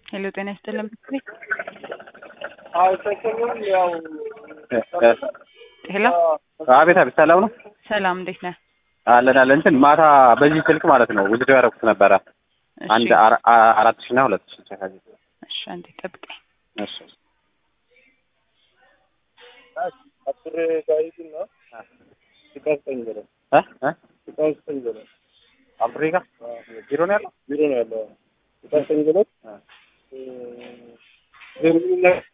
ሄሎ ጤና ይስጥልን። አዎ ሰሞኑን ያው ሄሎ አቤት አቤት፣ ሰላም ነው ሰላም፣ እንዴት ነህ? አለን አለን። እንትን ማታ በዚህ ስልክ ማለት ነው ውድድር ያደረኩት ነበረ እሺ፣ አንድ አራ- አ- አራት ሺህ እና ሁለት ሺህ ቸካዜ እሺ፣ አንዴ ጠብቀኝ። እሺ አስር ጋይድና ስቃስጠኝ ብለ እ እ ስቃስጠኝ ብለ አፍሪካ ቢሮ ነው ያለው ቢሮ ነው ያለው ስቃስጠኝ ብለ